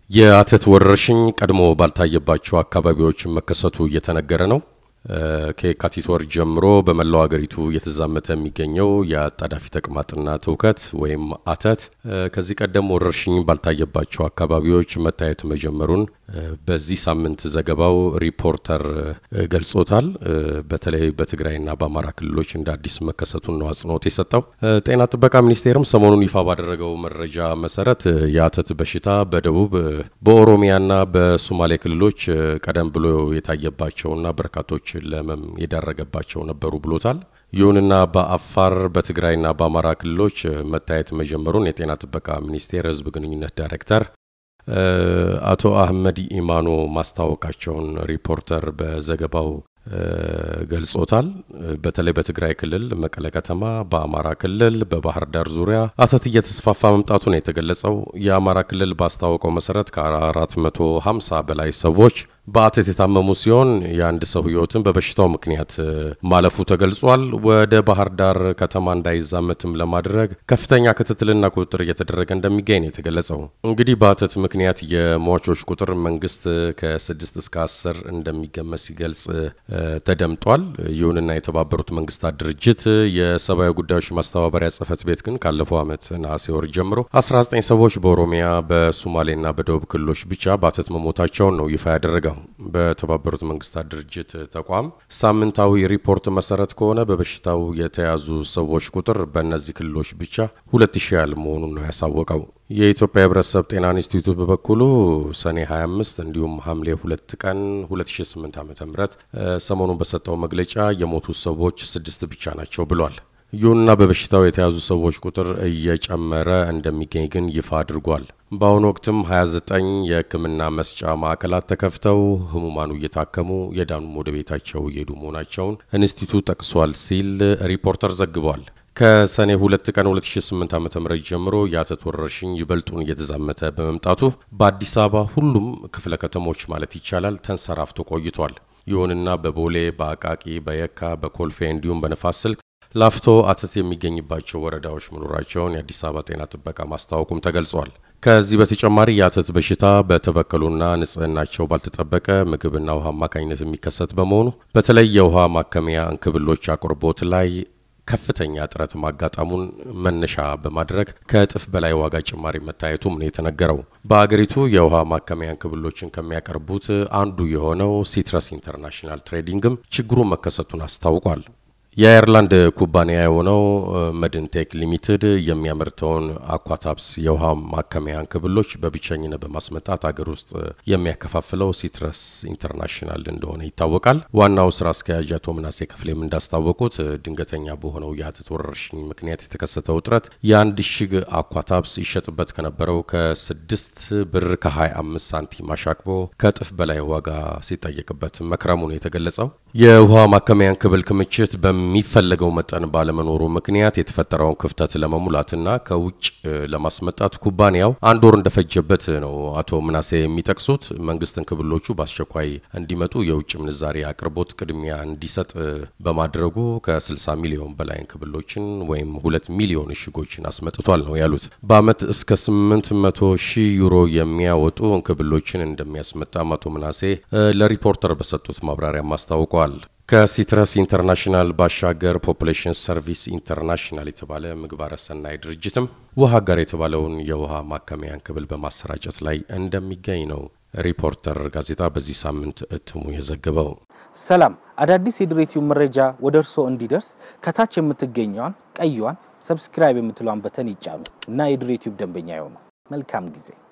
የአተት ወረርሽኝ ቀድሞ ባልታየባቸው አካባቢዎች መከሰቱ እየተነገረ ነው። ከየካቲት ወር ጀምሮ በመላው ሀገሪቱ እየተዛመተ የሚገኘው የአጣዳፊ ተቅማጥና ትውከት ወይም አተት ከዚህ ቀደም ወረርሽኝ ባልታየባቸው አካባቢዎች መታየት መጀመሩን በዚህ ሳምንት ዘገባው ሪፖርተር ገልጾታል። በተለይ በትግራይና በአማራ ክልሎች እንደ አዲስ መከሰቱን ነው አጽንኦት የሰጠው። ጤና ጥበቃ ሚኒስቴርም ሰሞኑን ይፋ ባደረገው መረጃ መሰረት የአተት በሽታ በደቡብ በኦሮሚያና በሶማሌ ክልሎች ቀደም ብሎ የታየባቸውና በርካቶች ለህመም የዳረገባቸው ነበሩ ብሎታል። ይሁንና በአፋር በትግራይና በአማራ ክልሎች መታየት መጀመሩን የጤና ጥበቃ ሚኒስቴር ህዝብ ግንኙነት ዳይሬክተር አቶ አህመድ ኢማኖ ማስታወቃቸውን ሪፖርተር በዘገባው ገልጾታል። በተለይ በትግራይ ክልል መቀለ ከተማ፣ በአማራ ክልል በባህር ዳር ዙሪያ አተት እየተስፋፋ መምጣቱ ነው የተገለጸው። የአማራ ክልል ባስታወቀው መሰረት ከ450 በላይ ሰዎች በአተት የታመሙ ሲሆን የአንድ ሰው ህይወትን በበሽታው ምክንያት ማለፉ ተገልጿል። ወደ ባህር ዳር ከተማ እንዳይዛመትም ለማድረግ ከፍተኛ ክትትልና ቁጥጥር እየተደረገ እንደሚገኝ ነው የተገለጸው። እንግዲህ በአተት ምክንያት የሟቾች ቁጥር መንግስት ከስድስት እስከ አስር እንደሚገመት ሲገልጽ ተደምጧል። ይሁንና የተባበሩት መንግስታት ድርጅት የሰብአዊ ጉዳዮች ማስተባበሪያ ጽህፈት ቤት ግን ካለፈው ዓመት ነሐሴ ወር ጀምሮ 19 ሰዎች በኦሮሚያ በሶማሌና በደቡብ ክልሎች ብቻ በአተት መሞታቸውን ነው ይፋ ያደረገው። በተባበሩት መንግስታት ድርጅት ተቋም ሳምንታዊ ሪፖርት መሰረት ከሆነ በበሽታው የተያዙ ሰዎች ቁጥር በእነዚህ ክልሎች ብቻ ሁለት ሺህ ያህል መሆኑን ነው ያሳወቀው። የኢትዮጵያ ህብረተሰብ ጤና ኢንስቲትዩት በበኩሉ ሰኔ 25 እንዲሁም ሐምሌ 2 ቀን 2008 ዓ ም ሰሞኑን በሰጠው መግለጫ የሞቱት ሰዎች ስድስት ብቻ ናቸው ብሏል። ይሁንና በበሽታው የተያዙ ሰዎች ቁጥር እየጨመረ እንደሚገኝ ግን ይፋ አድርጓል። በአሁኑ ወቅትም 29 የሕክምና መስጫ ማዕከላት ተከፍተው ህሙማኑ እየታከሙ የዳኑም ወደ ቤታቸው እየሄዱ መሆናቸውን ኢንስቲትዩት ጠቅሷል ሲል ሪፖርተር ዘግቧል። ከሰኔ 2 ቀን 2008 ዓ.ም ጀምሮ የአተት ወረርሽኝ ይበልጡን እየተዛመተ በመምጣቱ በአዲስ አበባ ሁሉም ክፍለ ከተሞች ማለት ይቻላል ተንሰራፍቶ ቆይቷል። ይሁንና በቦሌ፣ በአቃቂ፣ በየካ፣ በኮልፌ እንዲሁም በነፋስ ስልክ ላፍቶ አተት የሚገኝባቸው ወረዳዎች መኖራቸውን የአዲስ አበባ ጤና ጥበቃ ማስታወቁም ተገልጿል። ከዚህ በተጨማሪ የአተት በሽታ በተበከሉና ንጽህናቸው ባልተጠበቀ ምግብና ውሃ አማካኝነት የሚከሰት በመሆኑ በተለይ የውሃ ማከሚያ እንክብሎች አቅርቦት ላይ ከፍተኛ እጥረት ማጋጠሙን መነሻ በማድረግ ከእጥፍ በላይ ዋጋ ጭማሪ መታየቱም ነው የተነገረው። በአገሪቱ የውሃ ማከሚያ እንክብሎችን ከሚያቀርቡት አንዱ የሆነው ሲትረስ ኢንተርናሽናል ትሬዲንግም ችግሩ መከሰቱን አስታውቋል። የአየርላንድ ኩባንያ የሆነው መድንቴክ ሊሚትድ የሚያመርተውን አኳታፕስ የውሃ ማከሚያ እንክብሎች በብቸኝነት በማስመጣት አገር ውስጥ የሚያከፋፍለው ሲትረስ ኢንተርናሽናል እንደሆነ ይታወቃል። ዋናው ስራ አስኪያጅ አቶ ምናሴ ክፍሌም እንዳስታወቁት ድንገተኛ በሆነው የአተት ወረርሽኝ ምክንያት የተከሰተው እጥረት የአንድ እሽግ አኳታፕስ ይሸጥበት ከነበረው ከስድስት ብር ከ25 ሳንቲም አሻቅቦ ከእጥፍ በላይ ዋጋ ሲጠየቅበት መክረሙ ነው የተገለጸው። የውሃ ማከሚያ እንክብል ክምችት በሚፈለገው መጠን ባለመኖሩ ምክንያት የተፈጠረውን ክፍተት ለመሙላትና ከውጭ ለማስመጣት ኩባንያው አንድ ወር እንደፈጀበት ነው አቶ ምናሴ የሚጠቅሱት። መንግስት እንክብሎቹ በአስቸኳይ እንዲመጡ የውጭ ምንዛሬ አቅርቦት ቅድሚያ እንዲሰጥ በማድረጉ ከ60 ሚሊዮን በላይ እንክብሎችን ወይም ሁለት ሚሊዮን እሽጎችን አስመጥቷል ነው ያሉት። በአመት እስከ 800 ሺህ ዩሮ የሚያወጡ እንክብሎችን እንደሚያስመጣም አቶ ምናሴ ለሪፖርተር በሰጡት ማብራሪያም አስታውቀዋል። ከሲትረስ ኢንተርናሽናል ባሻገር ፖፑሌሽን ሰርቪስ ኢንተርናሽናል የተባለ ምግባረ ሰናይ ድርጅትም ውሃ ጋር የተባለውን የውሃ ማከሚያ እንክብል በማሰራጨት ላይ እንደሚገኝ ነው ሪፖርተር ጋዜጣ በዚህ ሳምንት እትሙ የዘገበው። ሰላም፣ አዳዲስ የድሬቲዩብ መረጃ ወደ እርስዎ እንዲደርስ ከታች የምትገኘዋን ቀይዋን ሰብስክራይብ የምትለዋን በተን ይጫኑ እና የድሬቲዩብ ደንበኛ ይሆኑ። መልካም ጊዜ